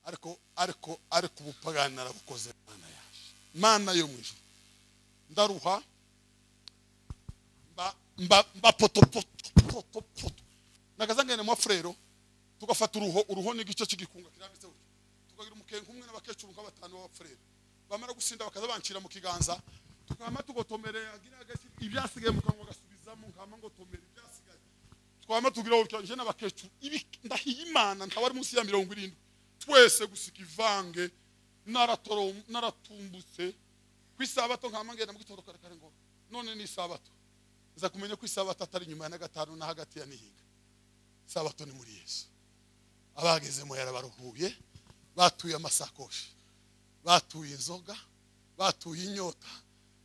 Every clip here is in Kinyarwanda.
ariko ariko ariko ubupagani arabukoze mana yaje mana yo mu ijuru ndaruha mba mba mba poto poto poto poto nagazangane mu frero tugafata uruho uruho ni igice cy'igikunga kirambitse gutyo tukagira umukenke umwe n'abakecuru nk'abatanu b'abafurere bamara gusinda bakaza banshyira mu kiganza tukama tugotomere ibyasigaye mu kanwa gasubizamo nkama ngotomere ibyasigaye twama tugira gutyo nje n'abakecuru ibi ndahiye imana ntabari munsi ya mirongo irindwi twese gusika ivange naratoro naratumbutse ku isabato nkama ngenda mu gitondo kare kare ngo none ni isabato nza kumenya ko isabato atari nyuma ya na gatanu na hagati ya nihiga isabato ni muri yesu abagezemo yarabaruhuye batuye amasakoshi batuye inzoga batuye inyota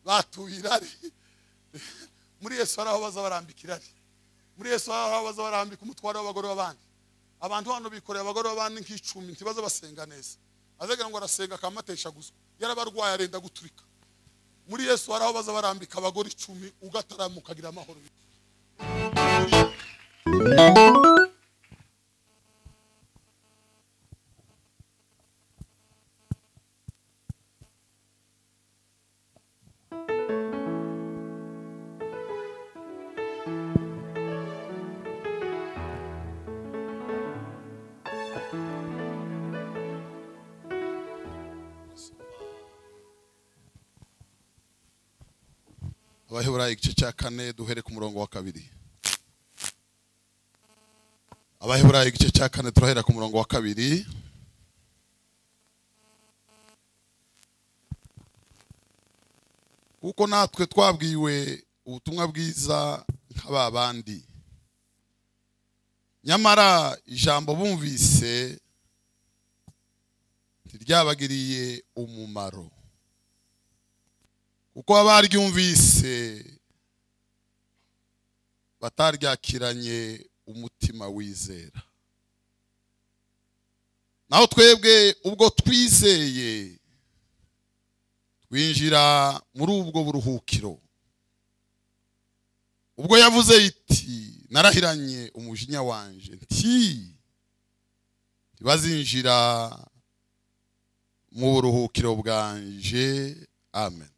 batuye irari muri yesu hari aho baza barambika irari muri yesu hari aho baza barambika umutwaro w'abagore b'abandi abantu hano bikoreye abagore b'abandi nk'icumi ntibaze basenga neza azagira ngo arasenga akamatesha guswa yarabarwaye arenda guturika muri yesu hari aho baza barambika abagore icumi ugatarama ukagira amahoro abaheburayo igice cya kane duhere ku murongo wa kabiri abaheburayo igice cya kane turahera ku murongo wa kabiri kuko natwe twabwiwe ubutumwa bwiza nk'aba bandi nyamara ijambo bumvise ntiryabagiriye umumaro kuko abaryumvise bataryakiranye umutima wizera naho twebwe ubwo twizeye twinjira muri ubwo buruhukiro ubwo yavuze iti narahiranye umujinya wanje nti ntibazinjira mu buruhukiro bwanje amen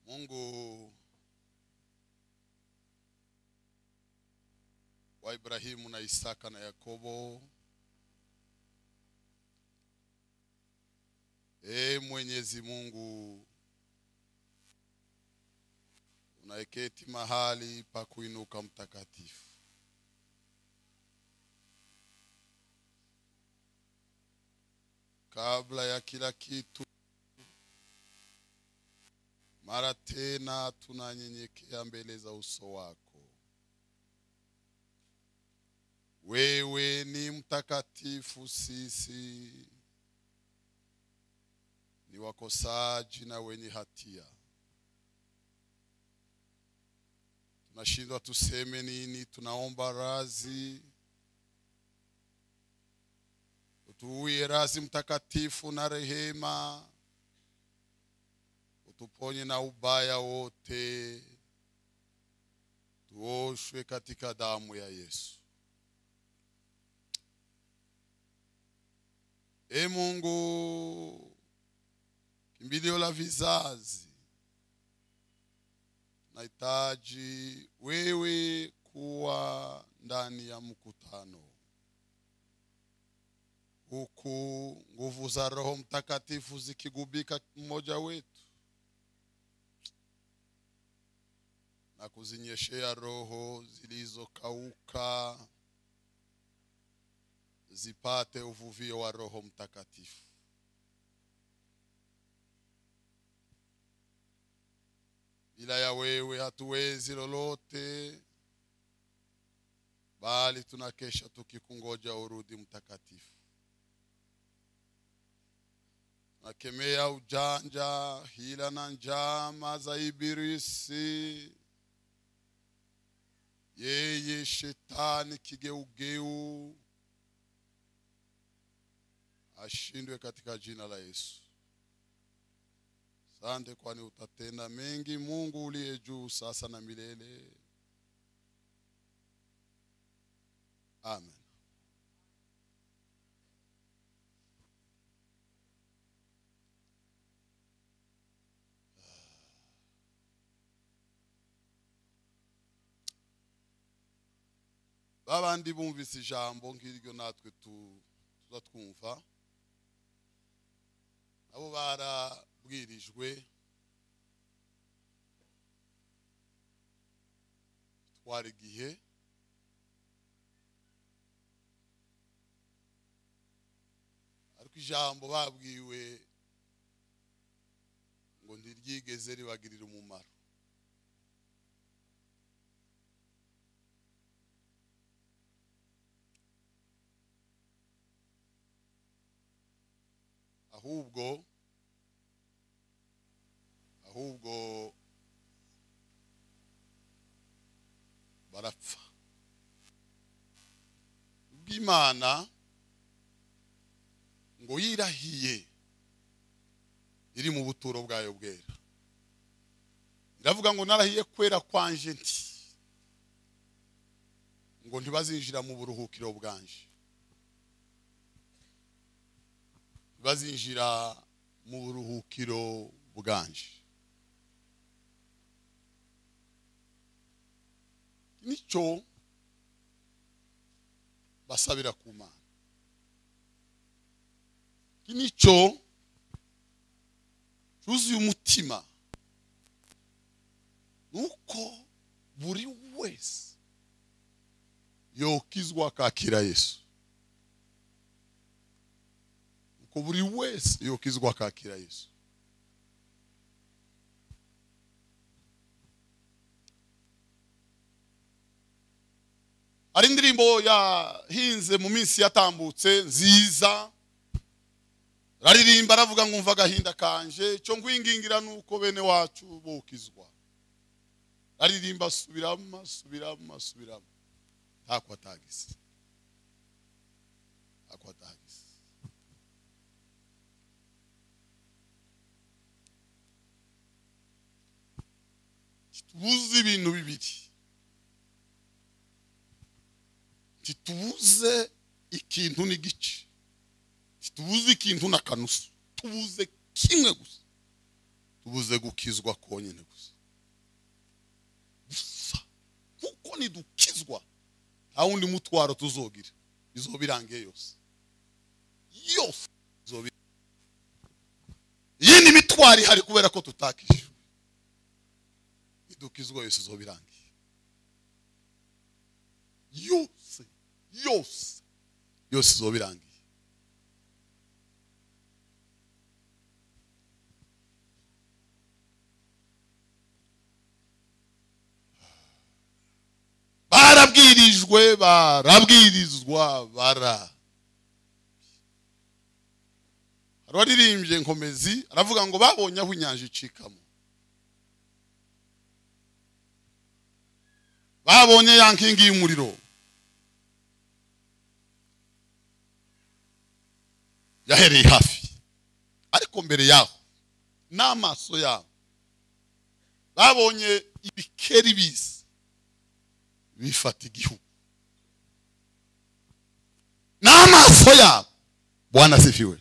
Mungu wa Ibrahimu na Isaka na Yakobo, e Mwenyezi Mungu unaeketi mahali pa kuinuka mtakatifu, kabla ya kila kitu mara tena tunanyenyekea mbele za uso wako. Wewe ni mtakatifu, sisi ni wakosaji na wenye hatia. Tunashindwa tuseme nini, tunaomba razi, utuwie razi mtakatifu na rehema tuponye na ubaya wote, tuoshwe katika damu ya Yesu. E Mungu, kimbilio la vizazi, nahitaji wewe kuwa ndani ya mkutano huku nguvu za Roho Mtakatifu zikigubika mmoja wetu na kuzinyeshea roho zilizokauka zipate uvuvio wa Roho Mtakatifu. Bila ya wewe hatuwezi lolote, bali tunakesha tukikungoja urudi Mtakatifu. Tunakemea ujanja, hila na njama za Ibilisi yeye shetani kigeugeu ashindwe katika jina la Yesu. Asante, kwani utatenda mengi, Mungu uliye juu sasa na milele. amen babandi bumvise ijambo nk'iryo natwe tu- tuzatwumva nabo barabwirijwe twara igihe ariko ijambo babwiwe ngo ntiryigeze ribagirira umumaro ahubwo ahubwo barapfa bw'imana ngo yirahiye iri mu buturo bwayo bwera iravuga ngo narahiye kwera kwanje nti ngo ntibazinjira mu buruhukiro bwanje bazinjira mu buruhukiro bwanje nicyo basabira ku mana Iki nicyo cyuzuye umutima nuko buri wese yokizwa akakira yesu ko buri wese yokizwa akakira yesu hari indirimbo yahinze mu minsi yatambutse nziza raririmba aravuga ngo umva agahinda kanje cyo ngwingingira nuko bene wacu bokizwa aririmba asubiramo asubiramo asubiramo ntakwatagise ntakwatagise tubuze ibintu bibiri ntitubuze ikintu n'igice ntitubuze ikintu na kanusu tubuze kimwe gusa tubuze gukizwa konyine gusa gusa kuko nidukizwa nta wundi mutwaro tuzogira izoba irangiye yose yose izoba irangiye. iyindi mitwaro ihari kubera ko tutakishyura idukizwa yose izoba irangiye yose yose yose izoba irangiye barabwirijwe barabwirizwa bara hari uwaririmbye nkomezi aravuga ngo babonye aho inyanja icikamo babonye ya nkingi y'umuriro yahereye hafi ariko mbere yaho n'amaso yabo babonye ibikeri biza bifata igihugu n'amaso yabo bwana sifiwe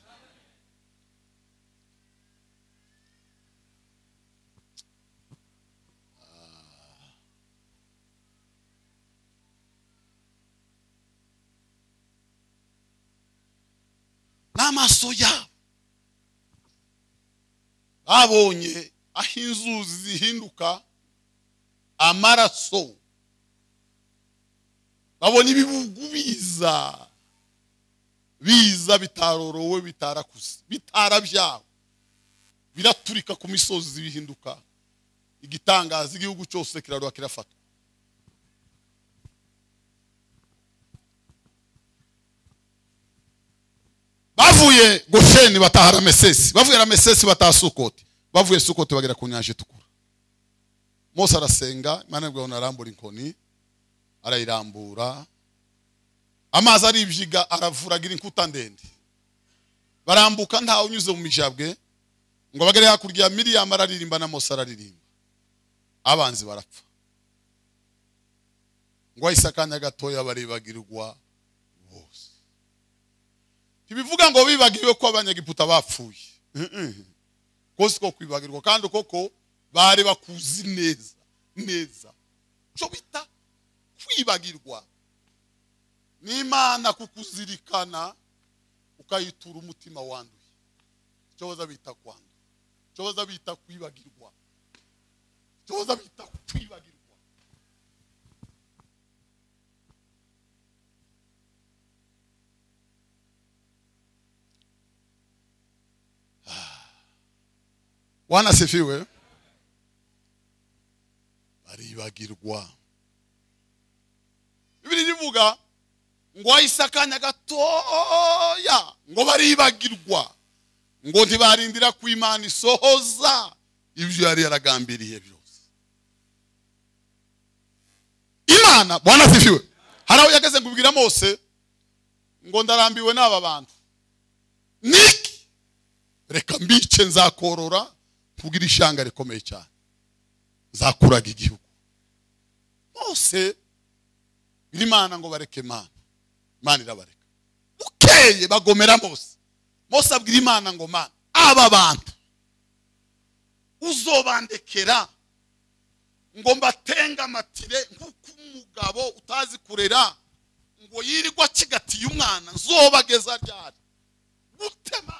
n'amaso yabo babonye aho inzuzi zihinduka amaraso babona ibibugu biza biza bitarorowe bitarakuze bitarabyawe biraturika ku misozi bihinduka igitangaza igihugu cyose kiraruha kirafatwa bavuye gosheni bataha ramesesi bavuye ramesesi bataha sukoti bavuye sukoti bagera ku nyanja itukura mose arasenga imana yabwiye ngo arambura inkoni arayirambura amazi aribyiga aravuragira inkuta ndende barambuka ntawe unyuze mu mijabwe ngo bagere hakurya ya miriyamu araririmba na mose araririmba abanzi barapfa ngo ahise akanya gatoya barebagirwa bose ntibivuga ngo bibagiwe ko abanyagiputa bapfuye kose ko kwibagirwa kandi koko bari bakuzi neza neza cyo bita kwibagirwa ni imana kukuzirikana ukayitura umutima wanduye icyo baza bita kwanduye icyo baza bita kwibagirwa icyo baza bita kwibagirwa wanasifiwe baribagirwa bibiri rivuga ngo wahise akanya gatoya ngo baribagirwa ngo ntibarindira ku imana isohoza ibyo yari yaragambiriye byose imana bwana asifiwe hari aho yageze kubwira mose ngo ndarambiwe n'aba bantu niki reka mbice nzakorora kubwira ishanga rikomeye cyane zakuraga igihugu mose imana ngo bareke imana imana irabareka bukeye bagomera mose mose abwira imana ngo mana aba bantu uzobandekera ngo mbatengamatire nk'uko umugabo utazi kurera ngo yirirwa acigatiye umwana nzobageza ryari gutema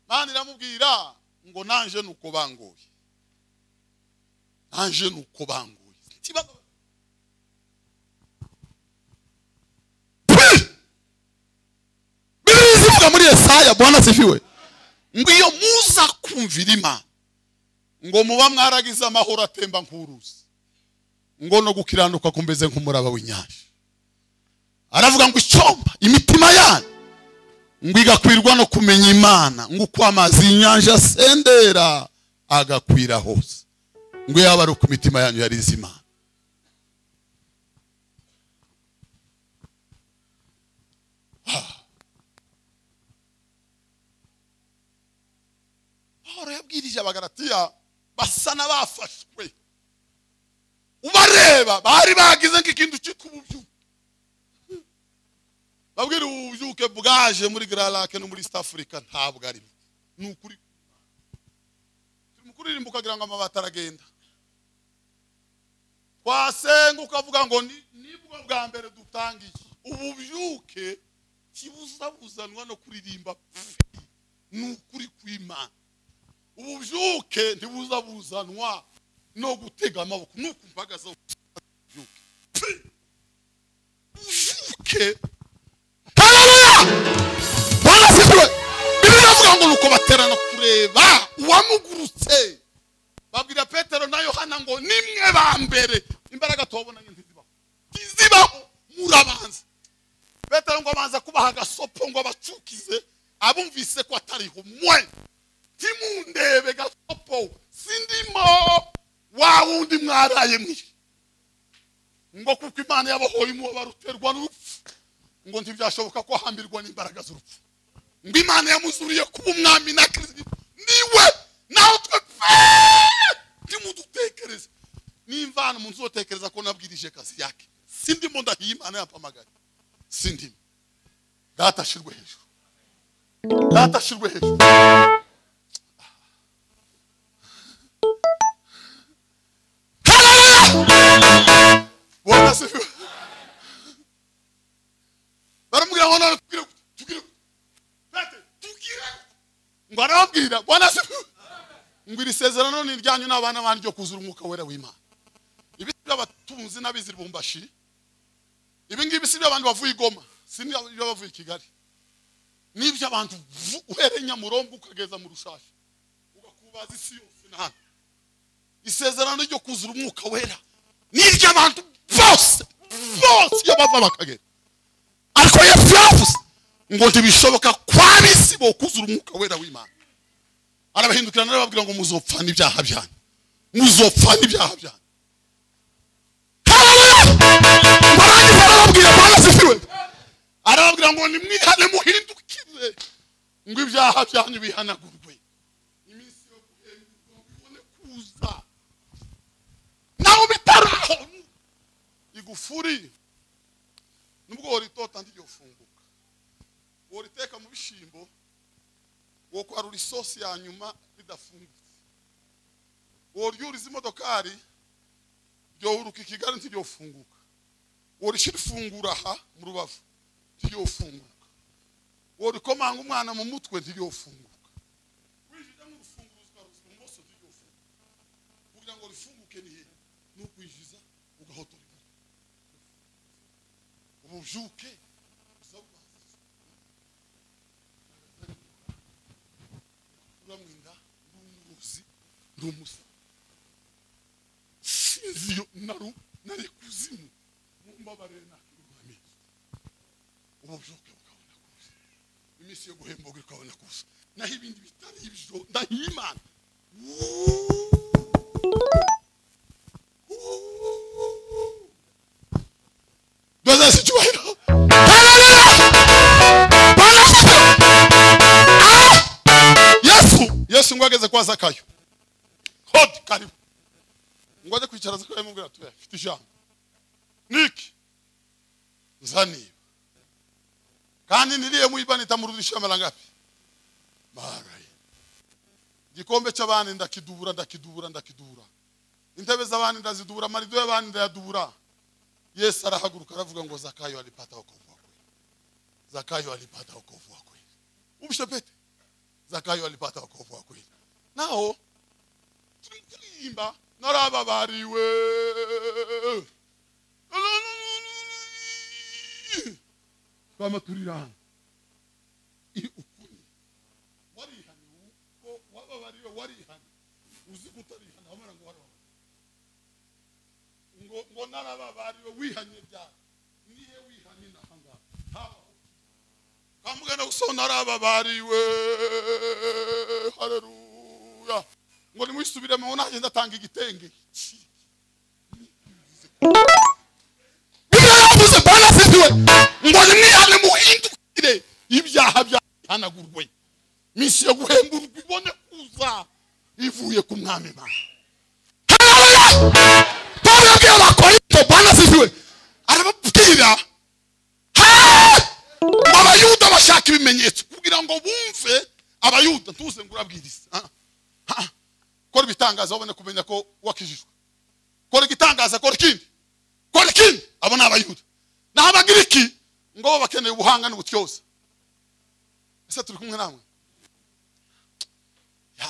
mana iramubwira ngo nanje ni uko bangoye nanje ni uko bangoye Ikibazo bivuga muri Yesaya bwana sifiwe ngo iyo muza kumvira imana ngo muba mwaragize amahoro atemba nk'uruzi ngo no gukiranuka kumeze nk'umuraba w'inyanja aravuga ngo icyomba imitima yanyu ngo igakwirwa no kumenya imana ngo uko amazi y'inyanja asendera agakwira hose ngo yaba ari uko imitima yanyu yarize imana pawulo yabwirije abagaratiya basa n'abafashwe ubareba bari bagize nk'ikintu cyitwa ububyuke babwira ubu bubyuke bwaje muri gararake no muri east africa ntabwo ari bwo ni ukuri turi mu kuririmba ukagira ngo amabati aragenda twasenga ukavuga ngo ni nibwo bwa mbere dutangiye ububyuke kibuzabuzanwa no kuririmba pfi ni ukuri kw'imana ububyuke ntibuzabuzanwa no gutega amaboko ni ukumbagaza ububyuke ububyuke hararuya barasigiwe bibiri bavuga ngo nuko baterana kureba uwamugurutse babwira petero na yohana ngo nimwe ba mbere imbaraga tubabonanye ntizibaho ntizibaho murabanza petero ngo abanza kubaha agasopo ngo abacukize abumvise ko atariho mwe ntimundebe gasopo sindimo wa wundi mwaraye mwe ngo kuko imana yabahoye umuba ruterwa n'urupfu ngo ntibyashoboka ko ahambirwa n'imbaraga z'urupfu ngo imana yamuzuriye kuba umwami na kirisito niwe naho twe pe ntimudutekereze nimba hano umuntu uzotekereza ko nabwirije akazi yake sindimo ndahiye imana yampamagaye sindimo data ashirwe hejuru data ashirwe hejuru bora sifiwe baramubwira ngo none tubwire gute, tubwire gute. Pete, tubwire gute. ngo arababwira bwana sifiwe ngo iri sezerano ni iryanyu n'abana bandi ryo kuzura umwuka wera w'imana ibi si iby'abatunzi n'abizi ribumbashi ibi ngibi si iby'abantu bavuye i goma si iby'abavuye i kigali ni iby'abantu vu- uhereye nyamurombo ukageza mu rushashi ugakubaza isi yose n'ahandi isezerano ryo kuzura umwuka wera ni iry'abantu bose bose iyo bava bakagera ariko yesu yavuze ngo ntibishoboka kwa bisi bo kuzura umwuka wera w'imana arabahindukirana arababwira ngo muzopfa n'ibyaha byanyu muzopfa n'ibyaha byanyu Haleluya! ngo arangiza arababwira bwana asifiwe arababwira ngo nimwihane muhindukire ngo ibyaha byanyu bihanagurwe iminsi yo guhendurwa ngo ibone kuza naho bitaraho igufuri nubwo ibigori itota ntiryofumbuka woriteka mu bishyimbo wokwarura isosi ya nyuma ridafungutse woryuriza imodokari ryohuruka ikigari ntiryofunguka worishyira ifungura aha mu rubavu ntiryofunguka worikomanga umwana mu mutwe ntiryofunguka winjira mu rufunguzo ukaruzwa ibumoso ntiryofunguka kugira ngo rifunguke ni hehe ni ukwishyuza ugahotora ibara ububyuke uza guhaza uramwenda ndi umurozi ndi umusa sinzi iyo naru nari kuzimu mumbabarire nakirwamiye ububyuke bukabona kuza iminsi yo guhemboga ikabona kuza naho ibindi bitari ibyo ndahimana dozesi icyubahiro Hallelujah! Bwana Yesu! Ah! yesu yesu ngo ageze kwa zakayo hodi karibu ngo ajye kwicara zakayo amubwira ati "Oya, mfite ijambo niki nzaniba kandi niriye muibanita mu rudirisha mara ngapi mara ine. igikombe cy'abandi ndakidubura ndakidubura ndakidubura intebe z'abandi ndazidubura amarido y'abandi ndayadubura yesu arahaguruka aravuga ngo zakayo alipata wokovu wa kweli zakayo alipata wokovu wa kweli ubishepete zakayo alipata wokovu wa kweli nao tulimkulimba narababariwe twama turira hano iyo ukuri warihaniwe uko wababariwe warihaniwe uzi kutarihana wamara ngo warababariwe ngo ngo narababariwe wihanye byawe nihe wihanye nahanga habaho kamugana gusa narababariwe haleluya ngo nimwisubiremo ngo nanjye ndatanga igitenge buriya yavuze bwana afitiwe ngo nimwihane muhindukire ibyaha byahanagurwe minsi yo guhemburwa ibone kuza ivuye ku mwami imana Pawulo yabwiye abakorinto bwana asifiwe arababwira "Ha! ngo abayuda bashaka ibimenyetso kugira ngo bumve abayuda ntuze ngo urabwirize Ah, ah. kora ibitangaza babone kumenya ko wakijijwe kora igitangaza kora ikindi kora ikindi abo ni abayuda naho abagiriki ngo bo bakeneye ubuhanga n'ubutyoza ese turi kumwe namwe ya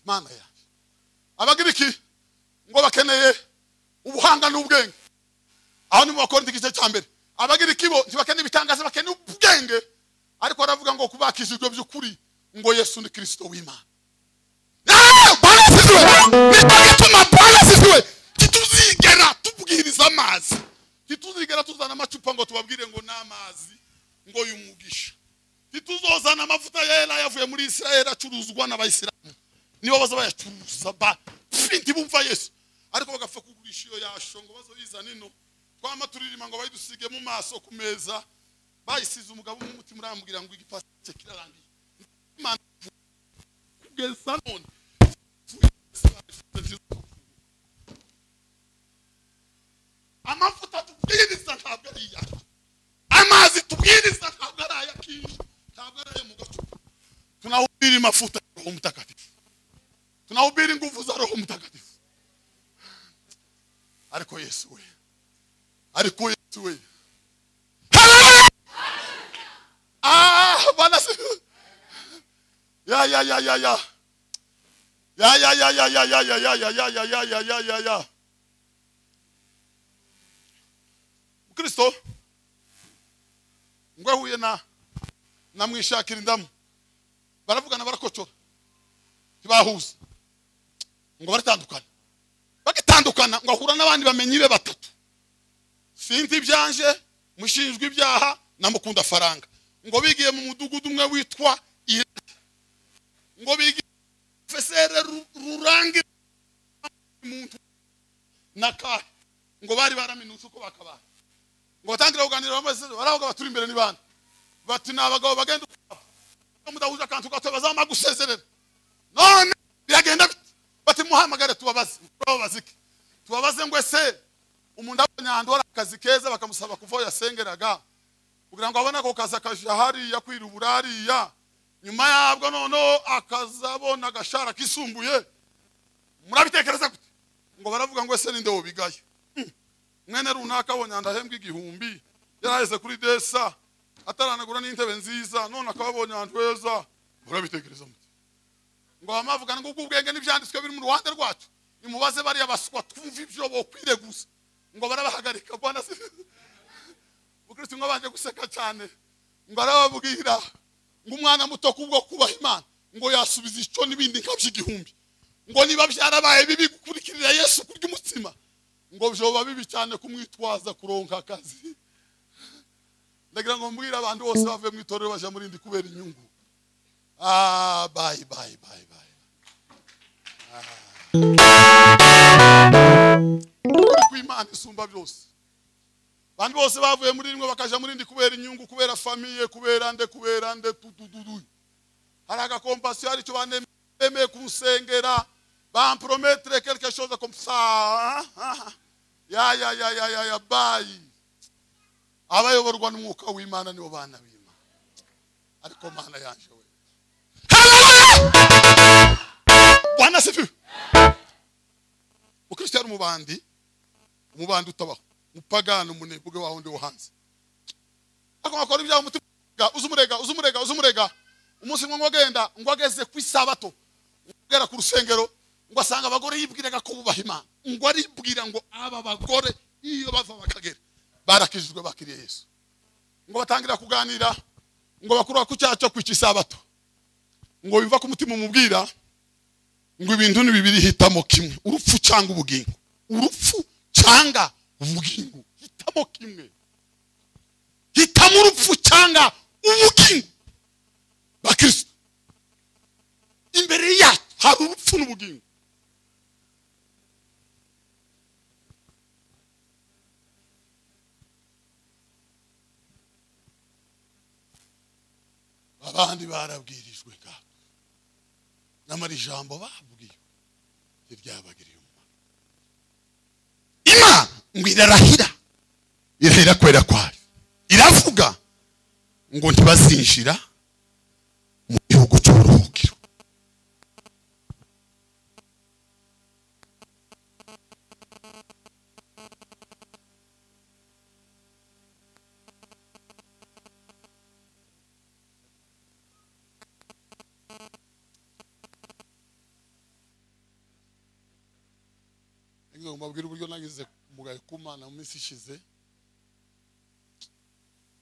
mana yanjye abagiriki ngo bakeneye ubuhanga n'ubwenge aho ni mu bakorinto igice cya mbere abagiriki bo ntibakeneye ibitangaza bakeneye ubwenge ariko baravuga ngo kubakishijwe by'ukuri ngo yesu ni kirisito w'imana Ah, Bwana asizwe nicyo gituma Bwana asizwe tituzigera tubwiriza amazi tituzigera tuzana amacupa ngo tubabwire ngo ni amazi ngo y'umugisha tituzozana amavuta yera yavuye muri isirayeli acuruzwa n'abayisilamu nibo baza bayacuruza ba pfi bumva yesu ariko bagapfa kugurisha iyo yasho ngo bazoyizane ino twama turirima ngo bayidusige mu maso ku meza bayisize umugabo umwe umutima urambwira ngo igipasi cye kirarangiye Imana kugeza none amavuta tubwiriza ntabwo ari iyacu amazi tubwiriza ntabwo ari aya kinshi ntabwo ari ayo mu gacupa tunahubiri mafuta ya roho mtakatifu tunahubiri nguvu za roho mtakatifu ariko yesu we ariko yesu we Hallelujah! ah bana si- ya ya ya ya ya ya ya ya ya ya ya ya ya ya ya ya ya ya ya ya ya kristo ngo ahuye na na mwishakira indamu baravugana barakocora ntibahuza ngo baratandukana bagitandukana ngo ahura n'abandi bamenyi be batatu sinzi ibyanje mushinjwa ibyaha na mukunda faranga ngo bigiye mu mudugudu umwe witwa iraki ngo bigiye fesere rurangi muntu na kahe ngo bari baraminutse uko bakabaye ngo batangire kuganira bamaze baravuga baturi imbere ni bande bati ni abagabo bagenda ukwabo mudahuje akantu gato bazamara gusezerera none biragenda bite bati muhamagare tubabaze tubabaze iki tubabaze ngo ese umuntu abonye ahantu hari akazi keza bakamusaba kuva aho yasengeraga kugira ngo abone ako kazi akajya hariya kwirubura hariya nyuma yabwo noneho akazabona agashara kisumbuye murabitekereza gute ngo baravuga ngo ese ninde wobigaye Hmm. mwene runaka abonye ndahembwa igihumbi yaraheze kuri desa ataranagura n'intebe nziza none akaba abonye ahantu heza murabitekereza mute ngo baba bavuga ngo ubwenge n'ibyanditswe biri mu ruhande rwacu nimubaze bariya baswa twumva ibyo bokwire gusa ngo barabahagarika bwana si- umukristo umwe abanje guseka cyane ngo arababwira ngo umwana muto kubwo kubaha imana ngo yasubiza icyo n'ibindi nkabyo igihumbi ngo niba byarabaye bibi gukurikirira yesu kurya umutsima ngo byoba bibi cyane kumwitwaza kuronka akazi ndagira ngo mbwire abantu bose bave mu itorero bajya mu rindi kubera inyungu ah bayi bayi bayi bayi ukuri kw'imana isumba byose abantu bose bavuye muri rimwe bakaja muri ndi kubera inyungu kubera famiye kubera nde kubera nde tudududu hari agakompasiyo hari icyo banemeye kumusengera bamprometre quelque chose comme ça Ah, ah. ya ya ya ya ya ya bayi abayoborwa n'umwuka w'imana nibo bana b'imana ariko mana yanje we Hallelujah! bwana sifiwe mukristo yari umubandi umubandi utabaho umupagani umunebwe waho ndi wo hanze akoma akora ibyaha umutima uzumurega uzumurega uzumurega umunsi umwe ngo agenda ngo ageze ku isabato ugera ku rusengero ngo asanga abagore yibwiraga ko bubaha imana ngo aribwira ngo aba bagore iyo bava bakagera barakijijwe bakiriye yesu ngo batangira kuganira ngo bakura ku cyaha cyo kwica isabato ngo biva ku mutima umubwira ngo ibintu ni bibiri hitamo kimwe urupfu cyangwa ubugingo urupfu cyangwa ubugingo hitamo kimwe hitamo urupfu cyangwa ubugingo bakristo imbere yacu hari urupfu n'ubugingo abandi barabwirijwe ngaho nyamara ijambo babwiwe ntiryabagiriye umumaro imana ngo irarahira irahira kwera kwayo iravuga ngo ntibazinjira mu gihugu cy'uburuhukiro Nagize ngo mbabwire uburyo nagize umugayo kumana mu minsi ishize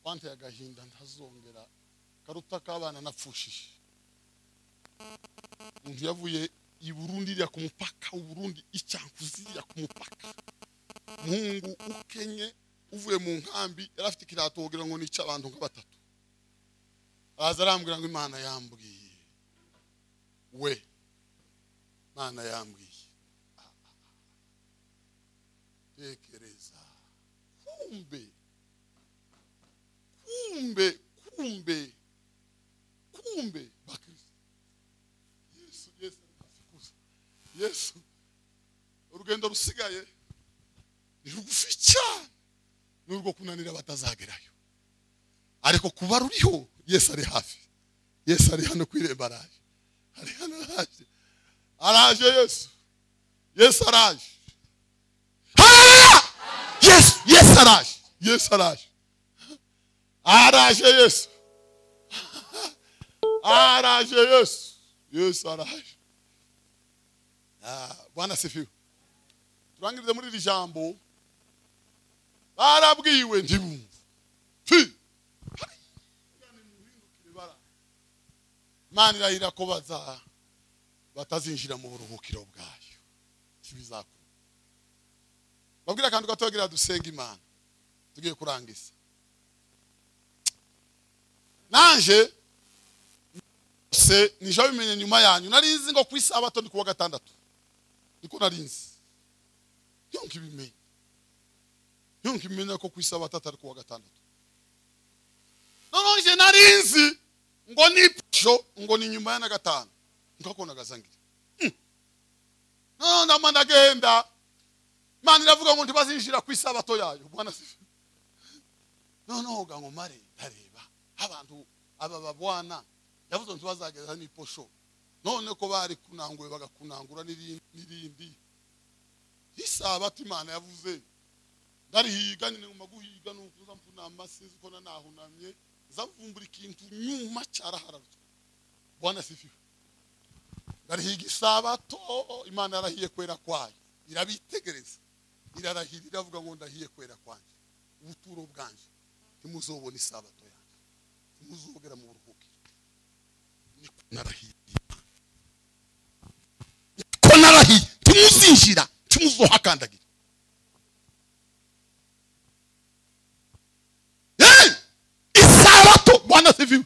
wanteye agahinda ntazongera karuta k'abana napfushije umuntu yavuye i burundi iriya ku mupaka u burundi icyankuzi iriya ku mupaka muhungu ukenye uvuye mu nkambi yari afite ikirato wogira ngo nice abantu nka batatu araza arambwira ngo imana yambwiye we imana yambwiye tekereza kumbe kumbe kumbe kumbe bakristo yesu yesu arabasukuza yesu urugendo rusigaye ni rugufi cyane ni urwo kunanira batazagerayo ariko kuba ruriho yesu ari hafi yesu ari hano ku irembo araje ari hano araje araje yesu yesu araje Haleluya! Yesu, Yesu araje, Yesu araje. Araje Yesu. Araje Yesu, Yesu araje. Ah, Bwana sifiwe. Turangirize muri iri jambo. Barabwiwe ntibumva. Fi. Imana irahira ko baza batazinjira mu buruhukiro bwayo. Ntibizakora. babwire akantu gato bagira dusenga imana tugiye kurangiza nanje se nije bimenye nyuma yanyu nari nzi ngo ku isabato ni kuwa gatandatu niko nari nzi iyo nkibimenya iyo nkibimenya ko ku isabato atari kuwa gatandatu noneho nje nari nzi ngo ni ejo ngo ni nyuma ya na gatanu nkako nagazangira noneho ndamara ndagenda imana iravuga ngo ntibazinjira ku isabato yayo bwana si noneho ngo nkomare ndareba abantu aba babwana yavuze ngo ntibazageza n'iposho none ko bari kunanguwe bagakunangura n'irindi- n'irindi isabato imana yavuze ndarihiga nyine nguma guhiga nuko nzamvunama sinzi ko nanahunamye nzavumbura ikintu nyuma cyarahararutswe bwana sifiwe ndarihiga isabato imana yarahiye kwera kwayo irabitegereza irarahira iravuga ngo ndahiye kwera kwanjye ubuturo bwanjye ntimuzobona isabato yanjye ntimuzogera mu buruhukiro niko narahiye niko narahiye ntimuzinjira ntimuzohakandagira Hey! isabato bwana siviwe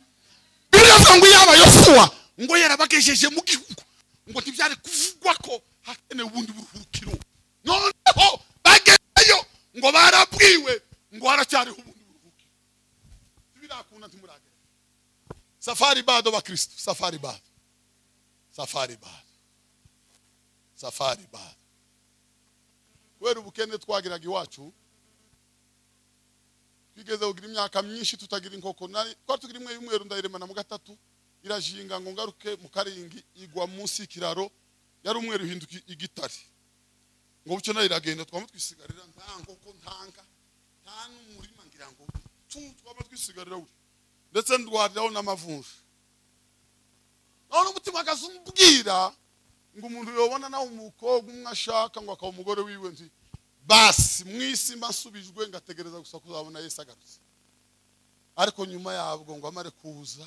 biriya avuga ngo iyaba yosuwa ngo yarabagejeje mu gihugu ngo ntibyari kuvugwa ko hakenewe ubundi buruhukiro noneho bagezeyo ngo barabwiwe ngo haracyariho ubundi buruhukiro ntibirakunda ntimuragera safari bado bakristo safari bado safari bado safari bado kubera ubukene twagiraga iwacu twigeze kugira imyaka myinshi tutagira inkoko nari twari tugira imwe y'umweru ndayiremana mu gatatu irajinga ngo ngaruke mu karingi igwa munsi y'ikiraro yari umweru ihinduka igitare ngo bucyo nayo iragenda twaba twisigarira nta nkoko ntanga nta n'umurima ngira ngo tu twaba twisigarira we ndetse ndwariraho n'amavunja none umutima akaza umbwira ngo umuntu yobona nawe umukobwa umwe ashaka ngo akaba umugore wiwe nzi basi mu isi mba nsubijwe ngategereza gusa kuzabona yesu agarutse ariko nyuma yabwo ngo amare kuza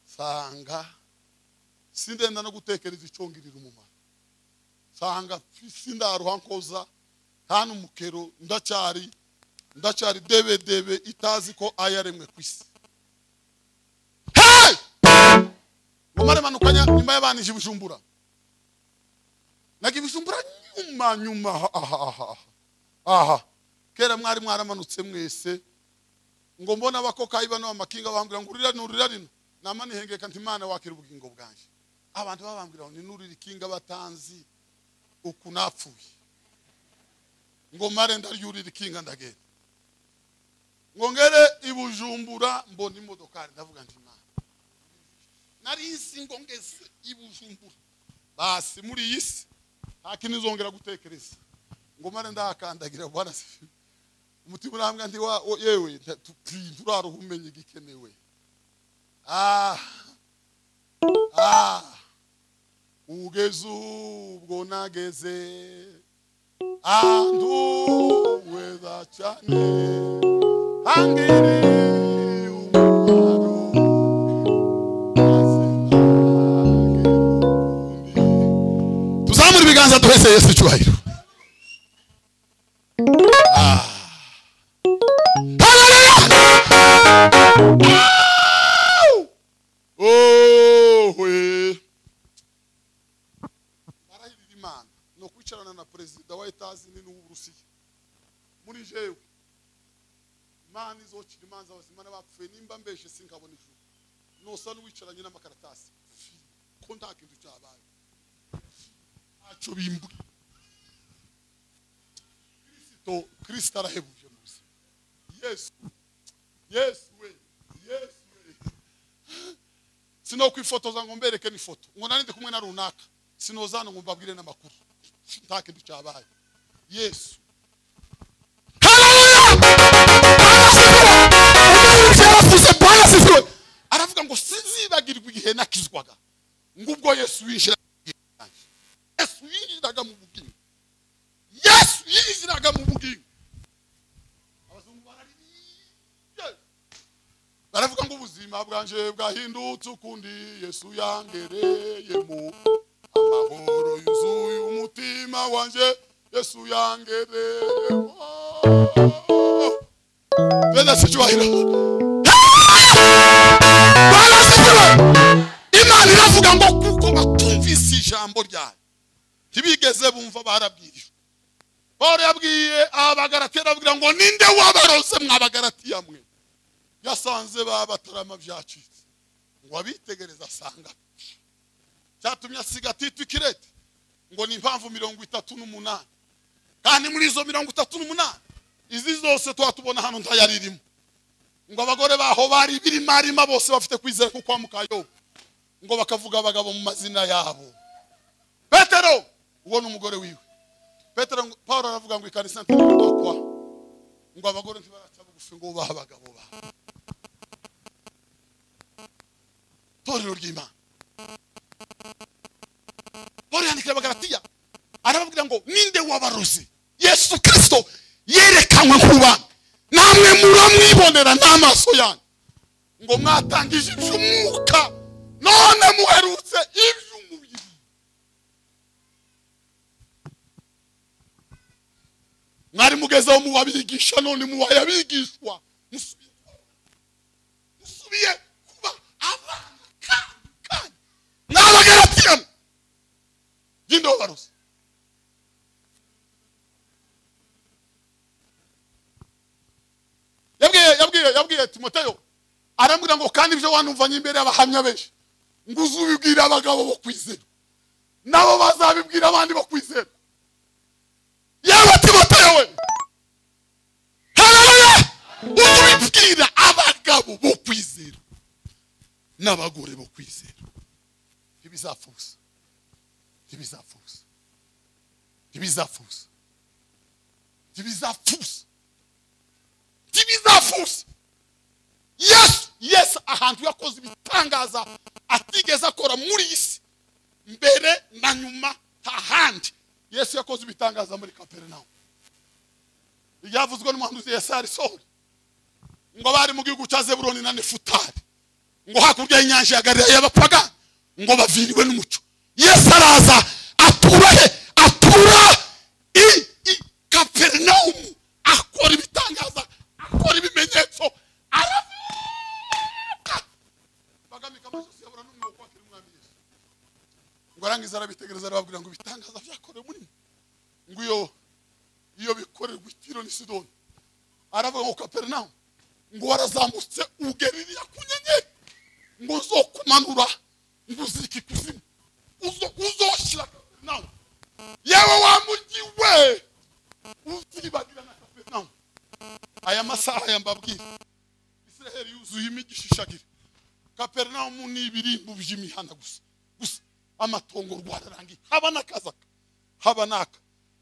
nsanga sindenda no gutekereza icongirira umumaro nsanga sindaruha nkoza nta n'umukero ndacyari ndacyari debedebe itazi ko ayaremwe ku isi Hey! ngo mare manukanya nyuma y'abanije ibijumbura naga ibijumbura nyuma nyuma aha aha aha aha kera mwari mwaramanutse mwese ngo mbona abakokayi bano b'amakinga bambwira ngo urira rino urira rino nama nihengeka nti imana wakira ubugingo bwanjye abantu babambwira ngo ni n'urira ikinga batanzi uku napfuye ngo mare ndaryurira ikinga ndagenda ngo ngere i bujumbura mbona imodokari ndavuga nti imana nari nzi ngo ngeze i bujumbura basi muri iyi si nta kintu izongera gutekereza ngo mare ndahakandagira bwana sifi umutima urambwa nti wa o- yewe nta- tu- pi, turaruha umenye igikenewe ah ah ugeze ubwo nageze anduweza cyane hangiriye umumaro tuzamura ibiganza duheze yesu icyubahiro Ah. Hallelujah! Au! Oh, we. barahirira imana ni ukwicarana na perezida wa etazi nini w'uburusiya muri jewe imana izocira imanza bose imana bapfuye nimba mbeshe sinkabona ijuru nosa n'uwicaranye n'amakaratasi ko nta kintu cyabaye ntacyo bimbuye kristo kristo arahebuje mu buzima yesu yesu we yesu we sinokwifotoza ngo mbereke n'ifoto ngo nari ndi kumwe na runaka sinozana ngo mbabwire n'amakuru nta kintu cyabaye yesu aravuga ngo sinzibagirwa igihe nakizwaga ngo ubwo yesu yinjiraga mu bugingo bwanjye. yesu yinjiraga mu bugingo yesu yinjiraga mu bugingo abazungu barariye baravuga ngo ubuzima bwanje bwahindutse ukundi yesu yangereyemo amahoro yuzuye umutima wanjye yesu yangereyemo bene si cyubahiro barasigiwe imana iravuga ngo kuko batumvise ijambo ryayo ntibigeze bumva barabwirijwe pawulo yabwiye abagaratiyani arababwira ngo ninde wabaroze mw'abagaratiya mwe yasanze ba batarama byacitse ngo abitegereza asanga cyatumye asiga tito ikirete ngo ni impamvu mirongo itatu n'umunani kandi muri izo mirongo itatu n'umunani izi zose tuba tubona hano ntayaririmo ngo abagore baho bari ibirimarima bose bafite kwizera ko kwa mukayobo ngo bakavuga abagabo mu mazina yabo petero uwo ni umugore wiwe petero ngo- paul aravuga ngo ikani santere bakwa ngo abagore ntibaraca bugufi ngo baha abagabo ba torero ry'imana paul yandikira abagaratiya arababwira ngo ninde wabarozi yesu kirisito yerekanwe kuba namwe muramwibonera n'amaso yanyu ngo mwatangije iby'umwuka none muherutse iby'umubiri mwari mugezeho mu babigisha none mu bayabigishwa musubiye musubiye kuba abana kandi kandi n'abagaratiya y'inde wabarozi yabwiye yabwiye yabwiye timoteyo arambwira ngo kandi ibyo wanumvanye imbere y'abahamya benshi ngo uzubibwire abagabo bo kwizera nabo bazabibwira abandi bo kwizera yaba timoteyo we hararuya uzubibwira abagabo bo kwizera n'abagore bo kwizera ntibizapfuza ntibizapfuza ntibizapfuza ntibizapfuza ntibizafusa yesu yesu ahantu yakoze ibitangaza atigeze akora muri iyi si mbere na nyuma nta handi yesu yakoze ibitangaza muri kaperinawumu ibyavuzwe n'umuhanuzi yesari sori ngo bari mu gihugu cya zeburoni na nefutari ngo hakurya y'inyanja ya galilaya y'abapagani ngo baviriwe n'umuco yesu araza atura he atura i i kaperinawumu akora ibitangaza akora ibimenyetso aravuka bagamika amashusho yabura n'umwuka wakira umwami yesu ngo arangiza arabitegereza arababwira ngo ibitangaza byakorewe muri mwe ngo iyo iyo bikorerwa i tiro n'i sidoni aravuga ngo kaperinawumu ngo warazamutse ugeririya ku nyenyeri ngo uzokumanura ngo uzirike ikuzimu uzo- uzoshyira kaperinawumu yewe wa mujyi we uzibagirana kaperinawumu aya masaha ya mbabwira israheli yuzuye imigisha ishagire kaperinawumu ni ibirimbo by'imihanda gusa gusa amatongo rwararangiye haba n'akazaka haba n'aka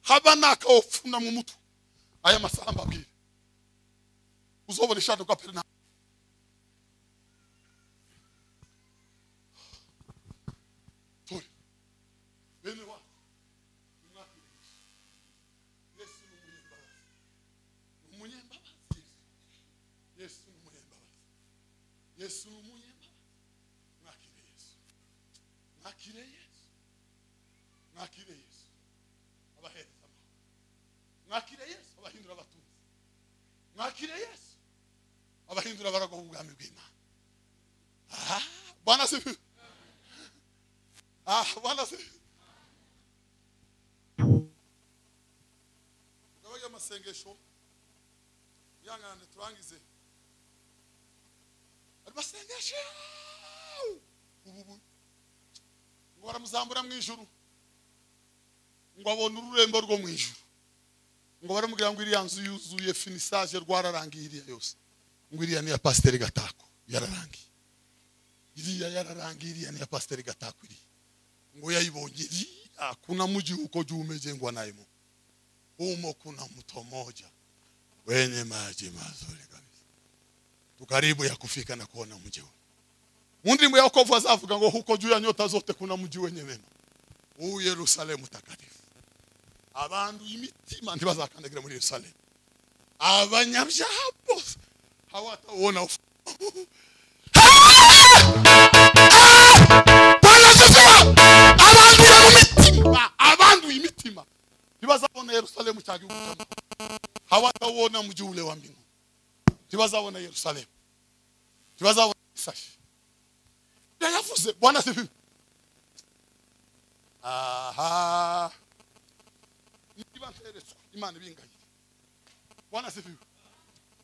haba n'aka wopfuna mu mutwe aya masaha mbabwira uzobona ishati kaperinawumu Tore. bene wacu nimwakire Yesu. Yesu ni umunyembaraga umunyembabazi yesu yesu ni umunyembabazi yesu ni umunyembabazi mwakire yesu mwakire yesu mwakire yesu abahereza amahoro mwakire yesu abahindura abatunzi mwakire yesu abahindura abarago b'ubwami bw'imana aha bwana sifi aha bwana sifi mugabo y'amasengesho yangane turangize ari masengesho ubu ubu ngo baramuzambura mu ijuru ngo abone ururembo rwo mu ijuru ngo baramubwira ngo iriya nzu yuzuye finisage rwararangiye iriya yose ngo iriya ni iya pasiteri gatako yararangiye iriya yararangiye iriya ni iya pasiteri gatako iriya ngo yayibonye iriya kuna muji uko jumejengwa nayo humo kuna mto moja wenye maji mazuri kabisa tukaribu ya kufika na kuona mji huu mu ndirimbo ya wokovu azavuga ngo huko juu ya nyota zote kuna mji wenye mema huu yerusalemu takatifu abantu imitima ntibazakandagira muri yerusalemu abanyabyaha bose hawatauona ufu banasuzuma abandura mu mitima abanduye imitima ntibazabona yerusalemu cyangwa iwutamo hawatawona mji ule wa mbingu ntibazabona yerusalemu ntibazabona isashi yayavuze bwana sibibi aha niba nteretswe imana ibingayire bwana sibibi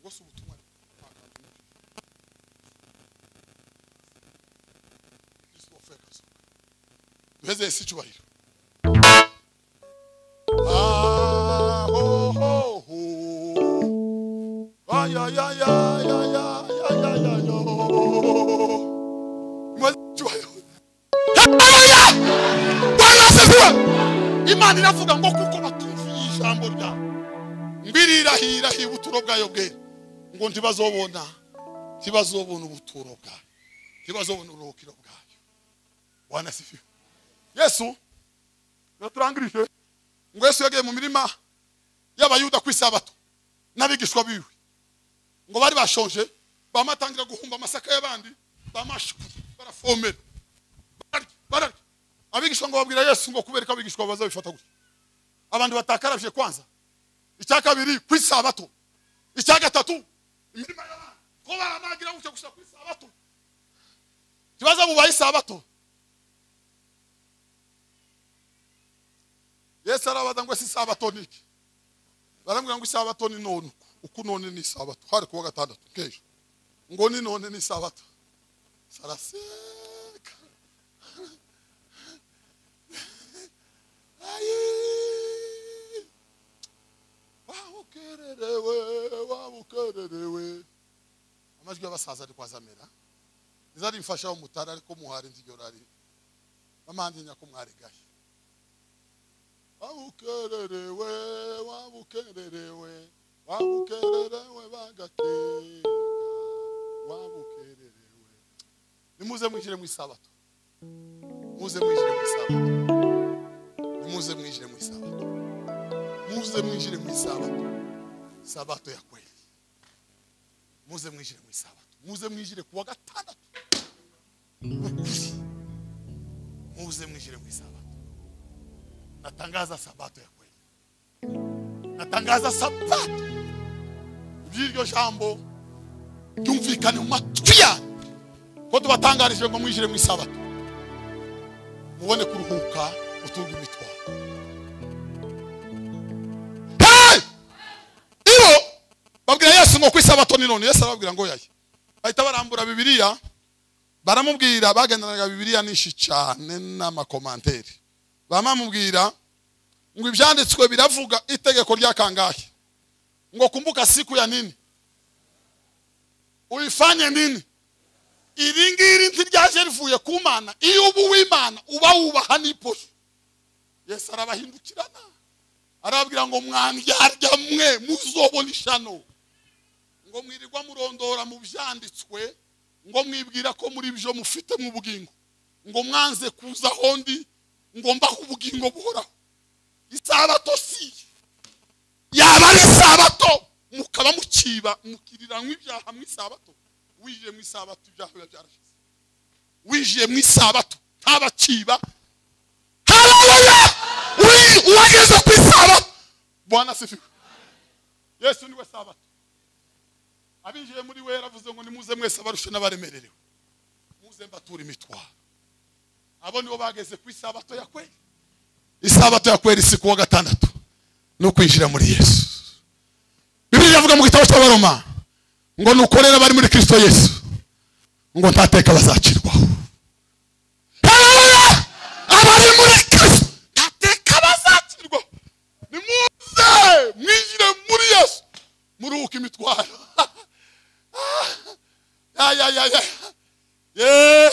ngo si ubutumwa Kristo wapfuye akazuka duheze isi icyubahiro Ah, oh, oh, oh. Ay, ay, ay, ay, ay, ay, kandi navuga ngo kuko batumviye ijambo ryawe ngo irirahirahiye ubuturo bwayo bwera ngo ntibazobona ntibazobona ubuturo bwayo ntibazobona uruhukiro bwayo wanasifiwe yesu yaturangirije ngo yesu yagiye mu mirima y'abayuda ku isabato n'abigishwa biwe ngo bari bashonje bamatangira guhumba amasaka y'abandi bamashuka barafomera bararya bararya abigishwa ngo babwira yesu ngo kubera ko abigishwa bazabifata gutya abantu batakarabye kwanza icya kabiri ku isabato icya gatatu imirima y'abandi ko baramagira gutya gusa ku isabato ikibazo bubaye isabato yesu arabaza ngo si isabato ni iki barambwira ngo isabato ni none uku none ni isabato hari kuwa gatandatu k'ejo ngo ni none ni isabato saraseka ayi wabukererewe wabukererewe amajwi y'abasaza ari kwazamera niza rimfasha umutara ariko muhari nziyorari bamandinya ko mwaregaye wabukererewe wabukererewe wabukererewe bagakenga wabukererewe nimuze mwinjire mu isabato muze mwinjire mu isabato nimuze mwinjire mu isabato muze mwinjire mu isabato sabato ya kweli muze mwinjire mu isabato muze mwinjire kuwa gatandatu muze mwinjire mu isabato natangaza sabato ya kweli natangaza sabato iby'iryo jambo byumvikane mu matwi yanyu ko tubatangarije ngo mwijire mu isabato mubone kuruhuka utunga imitwaro Hey! ibo babwira yesu ngo ku isabato ni none yesu arababwira ngo yaye bahita barambura bibiliya baramubwira bagendanaga bibiliya nyinshi cyane n'amakomanteri bamamubwira ngo ibyanditswe biravuga itegeko ryakangahe ngo kumbuka siku ya nini uyifanye nini iri ngiri ntiryaje rivuye ku mana iyo uba uw'imana uba wubaha n'iposho yesu arabahindukirana arababwira ngo mwandyarya mwe muzobona ishano ngo mwirirwa murondora mu byanditswe ngo mwibwira ko muri byo mufite mu bugingo ngo mwanze kuza hondi ngomba ubugingo buhoraho isabato si yaba ari isabato mukaba mukiba mukiriranwa ibyaha mu isabato winjiye mu isabato ibyaha biba byarashize winjiye mu isabato ntabakiba haleluya Wi- uwageze ku isabato bwana asifiwe yesu niwe sabato abinjiye muri we yaravuze ngo nimuze mwese abarushe n'abaremererewe muze mbatura imitwaro abo nibo bageze ku isabato ya kweli isabato ya kweli si kuwa gatandatu ni ukwinjira muri yesu bibiri yavuga mu gitabo cy'abaroma ngo nukorera abari muri kirisito yesu ngo ntateka bazacirwaho Haleluya! abari muri kirisito ntateka bazacirwaho nimuze mwinjire muri yesu muruhuke imitwaro ya ya ya ya yeee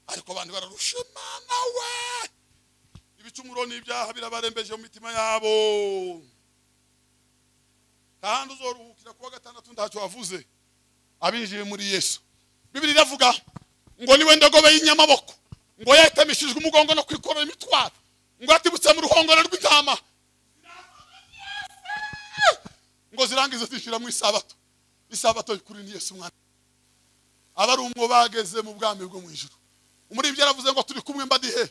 ariko abantu bararusha imana we ibicumuro n'ibyaha birabarembeje mu mitima yabo kandi uzoruhukira kuwa gatandatu ntacyo wavuze abinjiye muri yesu bibiri iravuga ngo niwe ndogobe y'inyamaboko ngo yatemishijwe umugongo no kwikorera imitwaro ngo yatibutse mu ruhongore rw'intama ngo zirangize zishyira mu isabato isabato kuri ni yesu mwana aba ari umwo bageze mu bwami bwo mu ijuru muri ibyo yaravuze ngo turi kumwe mba ndi he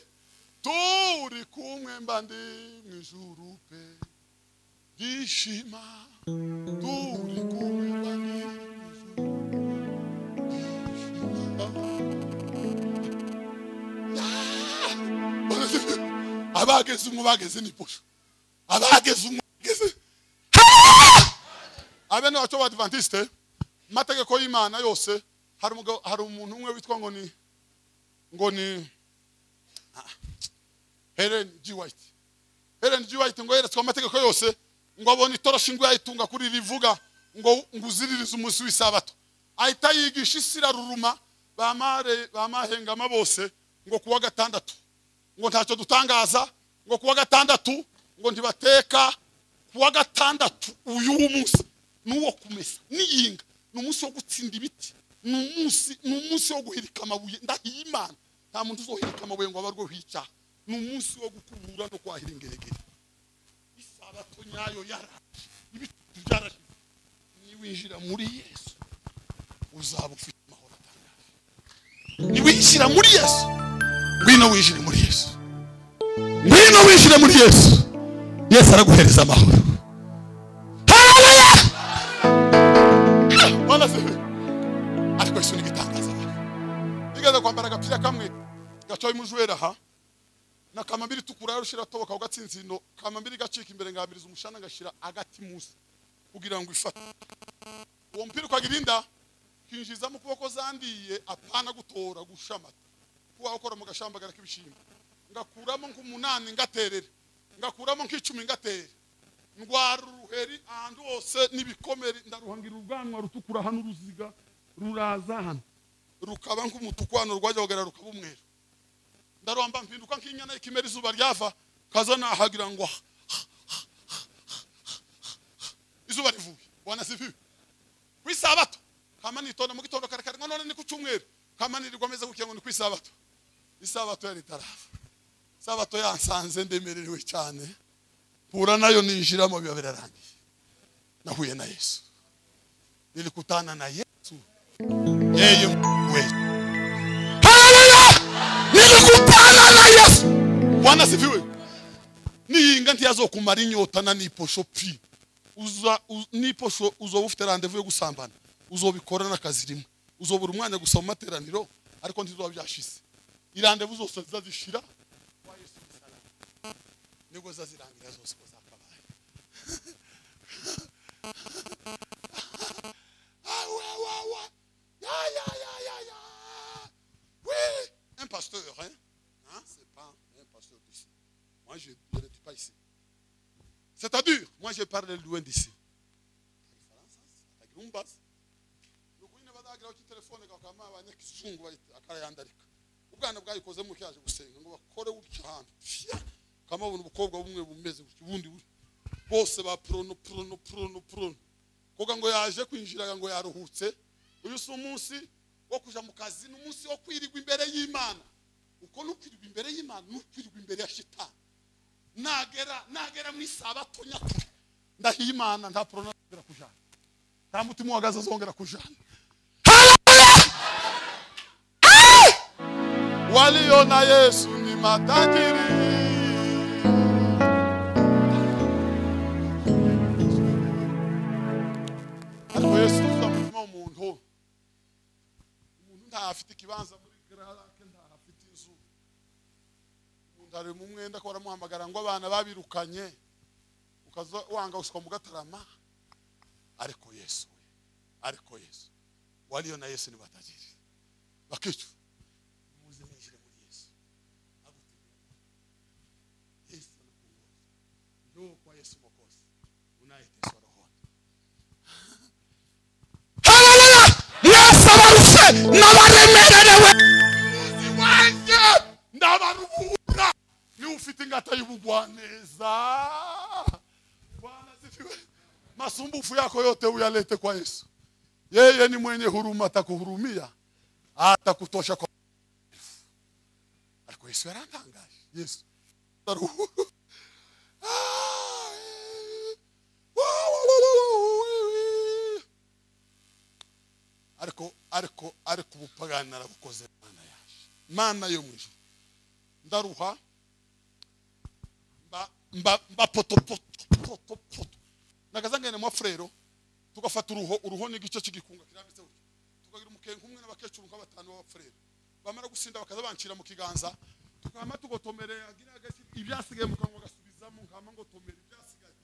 turi kumwe mba ndi mu ijuru pe ndishima turi kumwe mba ndi mu ijuru ndishima abageze umwe bageze ni pusha abageze umwe bageze abe ni wacu badivantiste mu mategeko y'imana yose hari umugabo- hari umuntu umwe witwa ngo ni ngo ni Ah, Helen G. White. Helen G. White ngo yeretswe amategeko yose ngo abone itoroshi ngo yayitunga kuri iri rivuga ngo ngo uziririze umunsi w'isabato ahita yigisha isi iraruruma bamare- bamahengama bose ngo kuwa gatandatu ngo ntacyo dutangaza ngo kuwa gatandatu ngo ntibateka kuwa gatandatu uyu munsi ni uwo kumesa n'iyinga ni umunsi wo gutsinda ibiti ni umunsi ni umunsi wo guhirika amabuye ndahiye imana nta muntu uzohirika amabuye ngo abe arwo hicaha ni umunsi wo gukubura no kwahira ingeregere isabato nyayo yara ibiti byarashize niwinjira muri yesu uzaba ufite amahoro atangaje niwinjira muri yesu ngwino winjire muri yesu ngwino winjire muri yesu yesu araguhereza amahoro haleluya Ah, mwana se ariko yesu ni igitangaza bigaza kwambara agapira kamwe gacoye umujwera aha na kamambiri itukura yarushira atoboka ku gatsinzino kamambiri gacika imbere ngabiriza umushana ngashira agati munsi kugira ngo ifate uwo mupira ukagirinda kinjiza mu kuboko zandiye apana gutora gushamata kuba ukora mu gashambagara k'ibishimbo ngakuramo nk'umunani ngaterera ngakuramo nk'icumi ngaterera ndwara uruheri ahantu hose n'ibikomere ndaruhangira ubwanwa rutukura hano uruziga ruraza hano rukaba nk'umutuku hano rwajya hogera rukaba umweru ndarwamba mpinduka nk'inyana y'ikimera izuba ryava kaza nahagira ngo ah, ah, ah, ah, ah, ah. izuba rivuye wanasibiwe ku isabato kama nitonda mu gitondo kare kare ngo none ni ku cyumweru kama nirirwa meze gutya ngo ni ku isabato isabato yari itarava isabato yansanze ndemerewe cyane mpura nayo ninjiramo biba birarangiye nahuye na yesu nilikutana na yesu yeye we haleluya nilikutana na yesu bwana sifiwe niyinga ntiyazokumara inyota na niposho pi uza u- niposho uzoba ufite randevu yo gusambana uzobikora n'akazi rimwe uzobura umwanya gusa mu materaniro ariko ntizoba byashize irandevu zose zizazishira wa Yesu umusaraba. nibwo zazirangira zose uko zakabaye Awawawa. Ya, ya, ya, ya, ya. Oui, un pasteur, hein. Hein, c'est pas un pasteur d'ici. Moi, je, je n'étais pas ici. C'est-à-dire, moi, je parle loin d'ici. Tagirumbas. Nukuine badagira ku telefone kakama abanye kizungu bari akarayandarika. Ubwana bwayikoze mu cyaje gusenga ngo bakore gutya hantu. Fya! Kama ubona ubukobwa bumwe bumeze gutya ubundi buri. Bose ba prono prono prono prono. kuvuga ngo yaje kwinjira ngo yaruhutse uyu si umunsi wo kuja mu kazi ni umunsi wo kwirirwa imbere y'imana uko nukwirirwa imbere y'imana nukwirirwa imbere ya shitani nagera nagera mu isabato nyakuri ndahiye imana nta porona azongera kujana nta mutima uhagaze azongera kujana waliyo na yesu ni matajiri ariko yesu tuvuga umutima w'umuntu umuntu ntafite ikibanza muri garake ntahafite inzu umuntu ari mu mwenda ko baramuhamagara ngo abana babirukanye ukaza wanga gusukwa mu gatarama ariko yesu we ariko yesu wariyo na yesu ntibatagire bakicu muze mwinjire muri yesu agutegura yesu arakungoza njoo kwa yesu mokozi unayeteswa rohoni haleluya mwese abarushe n'abaremererewe umuzi wanjye ndabaruhura niba ufite ingata y'ubugwaneza bwana zifiwe masumbufu yako yote uyalete kwa yesu yeye ni mwenye huruma atakuhurumia atakutosha kwa ariko yesu yarantangaje yesu ndaruhura Ah, eh. Wa, wa, wa, wa, wa, wa ariko ariko ariko ubupagani narabukoze mana yaje mana yo mwijuru ndaruha mba mba mba poto poto poto poto nakazangene mwa frero tugafata uruho uruho n'igice cy'igikunga kirambitse gutya tukagira umukenke umwe n'abakecuru nk'abatanu b'abafrero bamara gusinda bakaza bancira mu kiganza tukama tugotomere agira agasi- ibyasigaye mu kanwa gasubizamo nkama ngotomere ibyasigaye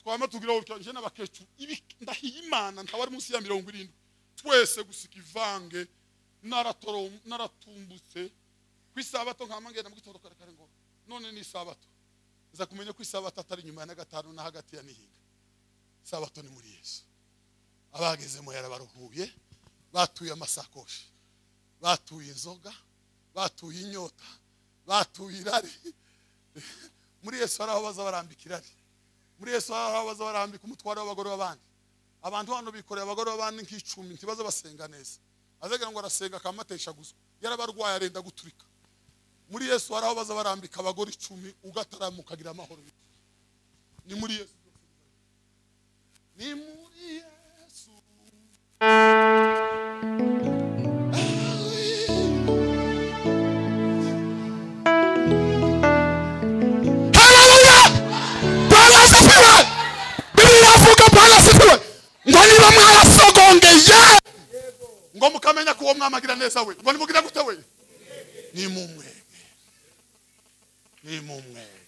twama tugira utyo nje n'abakecuru ibi ndahiye imana ntawe ari munsi ya mirongo irindwi twese gusika ivange naratoro- naratumbutse ku isabato nkama ngenda mu gitondo kare kare ngo none ni isabato nza kumenya ko isabato atari inyuma ya na gatanu na hagati ya nihinga isabato ni muri yesu abagezemo yarabaruhuye batuye amasakoshi batuye inzoga batuye inyota batuye irari muri yesu hari aho baza barambika irari muri yesu hari aho baza barambika umutwaro w'abagore b'abandi abantu hano bikoreye abagore b'abandi nk'icumi ntibaze basenga neza azagira ngo arasenga akamatesha guswa yarabarwaye arenda guturika muri yesu hari aho baza barambika abagore icumi ugatarama ukagira amahoro ni muri yesu ni muri yesu haleluya bwana asifiwe bibiri avuga bwana asifiwe ngo niba mwarasogongeye ngo mukamenya ko uwo mwamagira neza we ngo nimugira gute we ni mu mwebwe ni mu mwebwe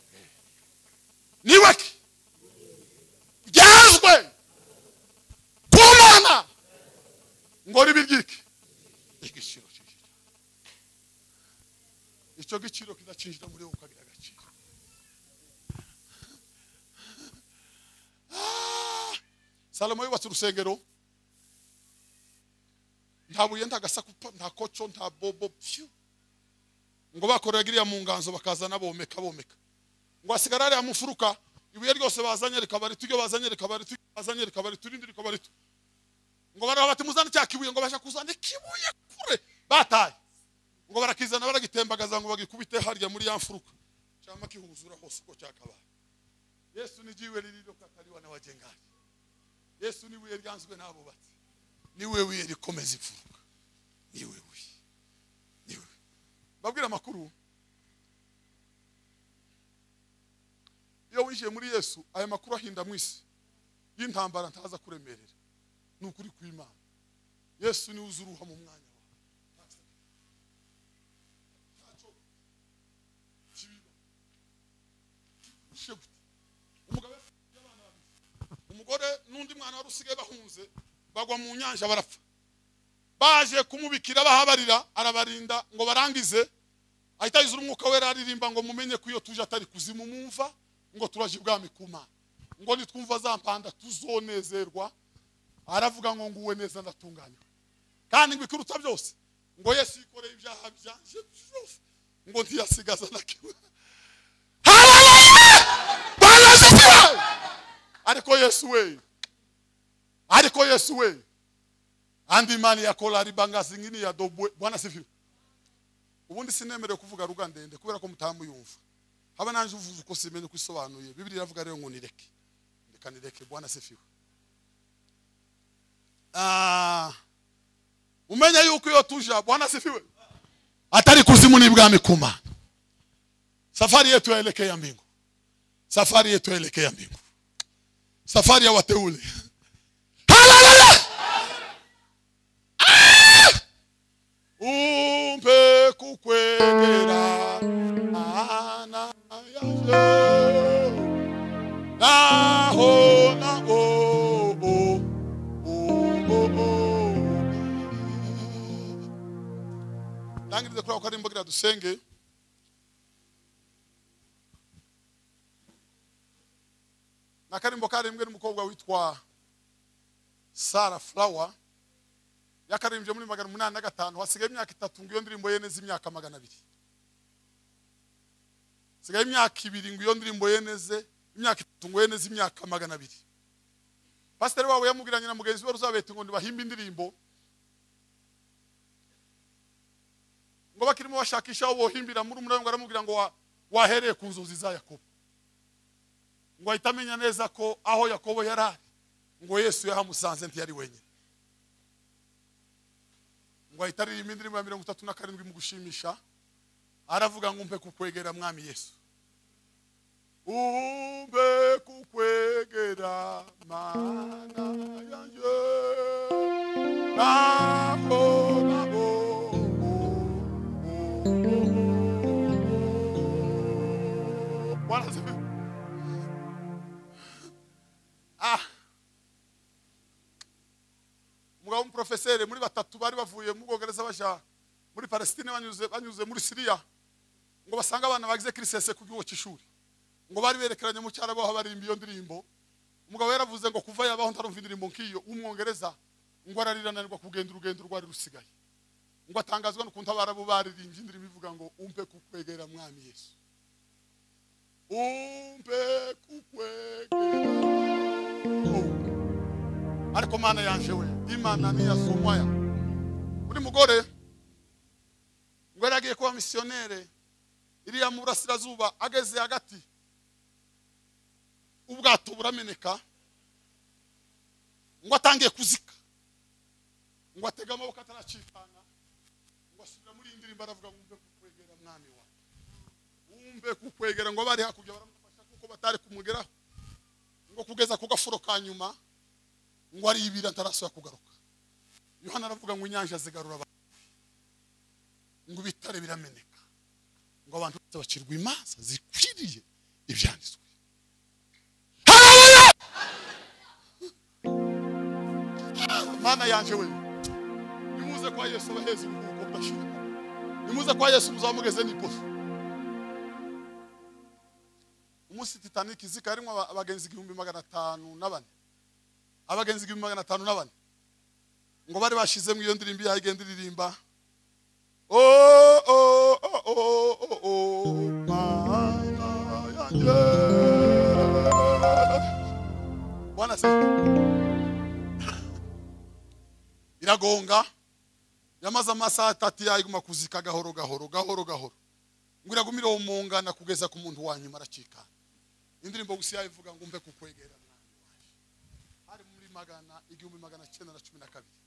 ni weke byazwe ku mana ngo ribiryike igiciro cyinjira icyo giciro kidacinjira muri wowe ukagira agaciro Ah! salomo yubatse urusengero nta buye nta gasaku pa- nta koco nta bobo pyu ngo bakoreraga iriya mu nganzo bakazana bomeka bomeka ngo hasigara hariya mu mfuruka ibuye ryose bazanye rikaba rito iryo bazanye rikaba rito iryo bazanye rikaba rito irindi rikaba rito ngo baraho bati muzane cya kibuye ngo basha kuzana ikibuye kure bataye ngo barakizana baragitembagaza ngo bagikubite harya muri ya mfuruka cyangwa kihuzura hose uko cyakabaye yesu nijiwe lililo kataliwa na wajengaji yesu ni ibuye ryanzwe n'abubatsi niwe wiye rikomeza imfuruka niwe wiye niwe babwira amakuru iyo winjiye muri yesu aya makuru ahinda mu isi y'intambara ntaza kuremerera ni ukuri kw'imana yesu niwe uza uruha mu mwanya wawe Ntacyo kibiba. Kigushe gute. umugabo afite abana babiri umugore n'undi mwana wari usigaye bahunze bagwa mu nyanja barapfa baje kumubikira bahabarira arabarinda ngo barangize ahita yuzura umwuka wera aririmba ngo mumenye ko iyo tuje atari kuzimu mumva ngo turaje ibwami ku mana ngo nitwumva za mpanda tuzonezerwa aravuga ngo nguwe neza ndatunganywa kandi ngo ikiruta byose ngo yesu yikoreye ibyaha byanje byose ngo ntiyasigaza na kimwe haleluya bwana asifiwe ariko yesu we ariko yesu we andi mani ya kolari bangazi ngini ya dobwe bwana sifiwe ubundi sinemerewe kuvuga ruga ndende kubera ko mutamuyumva haba nanje uvuze uko simenye uko isobanuye bibiliya iravuga rero ngo nireke reka nireke bwana sifiwe Ah, umenye yuko iyo tuja bwana sifiwe atari kuzimu n'ibwami kumana safari yetu yaelekea mbingu safari yetu yaelekea mbingu safari ya wateule haleluya umpe kukwegera ana yaje naho na o o o o ndangirize kuri ako karimbo kugira dusenge ni akarimbo karimbwe n'umukobwa witwa sara flower yakarimbye muri magana umunani na gatanu hasigaye imyaka itatu ngo iyo ndirimbo ye neze imyaka magana abiri hasigaye imyaka ibiri ngo iyo ndirimbo ye neze imyaka itatu ngo ye neze imyaka magana abiri pasiteri wabo yamubwiranye na mugenzi we ruzabete ngo ntibahimbe indirimbo ngo bakirimo bashakisha aho bohimbira muri umuriro ngo aramubwira ngo wa- wahereye ku nzozi za yakobo ngo ahita amenya neza ko aho yakobo yari ari ngo yesu yahamusanze ntiyari wenyine ngo ahita aririmba indirimbo ya mirongo itatu na karindwi mu gushimisha aravuga ngo umpe kukwegera mwami yesu umpe kukwegera mana yanjye nako nako Bwana asifiwe. ah umugabo w'umuprofeseri muri batatu bari bavuye mu bwongereza baja muri palestine banyuze banyuze muri siriya ngo basanga abana bagize kirisese ku gihugu cy'ishuri ngo bari berekeranye mu cyarabaho baririmba iyo ndirimbo umugabo yaravuze ngo kuva yabaho ntarumva indirimbo nk'iyo w'umwongereza ngo ararirananirwa kugenda urugendo rwari rusigaye ngo atangazwa n'ukuntu abarabu baririmbye indirimbo ivuga ngo umpe kukwegera mwami yesu umpe kukwegera Oh. ariko mana yanje we imana ni ya somaya uri mugore ngo yari agiye kuba misiyonere iriya mu burasirazuba ageze hagati ubwato burameneka ngo atangiye kuzika ngo atege amaboko ataracikana ngo asubira muri iyi ndirimbo aravuga ngo umve kukwegera mwami wawe wumve kukwegera ngo bari hakurya baramufasha kuko batari kumugeraho ngo kugeza ku gafuro ka nyuma ngo aribira ntarasubira kugaruka yohana aravuga ngo inyanja zigarura abantu ngo ibitare birameneka ngo abantu bose bacirwa imanza zikwiriye ibyanditswe Hallelujah! mana yanje we nimuze kwa yesu abaheze uburuhuko budashirika nimuze kwa yesu muzamugeze n'iposo umunsi titanic izika yarimo aba- abagenzi igihumbi magana atanu na bane abagenzi igihumbi magana atanu na bane ngo bari bashizemo iyo ndirimbo yayo igenda iririmba Oh, oh, oh, oh, oh, oh, mana yanjye. Bwana asifiwe. iragonga yamaze amasaha atatu yayiguma kuzika gahoro gahoro gahoro gahoro ngo iragumire uwo mungana kugeza ku muntu wa nyuma aracikana indirimbo gusa yayivuga ngo mbe kukwegera mwami wanjye hari muri magana igihumbi magana cyenda na cumi na kabiri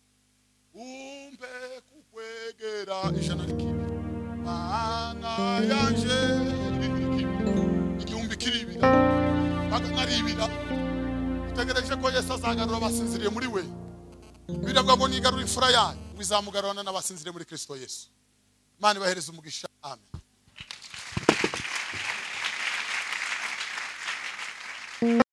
umbe kukwegera ijana n'ikibiri mana yanje igihumbi kiribira magana aribira utegereje ko yesu azagarura abasinziriye muri we biravuga ngo nigarura imfura yanyu bizamugarurana n'abasinzire muri kristo yesu imana ibahereze umugisha amen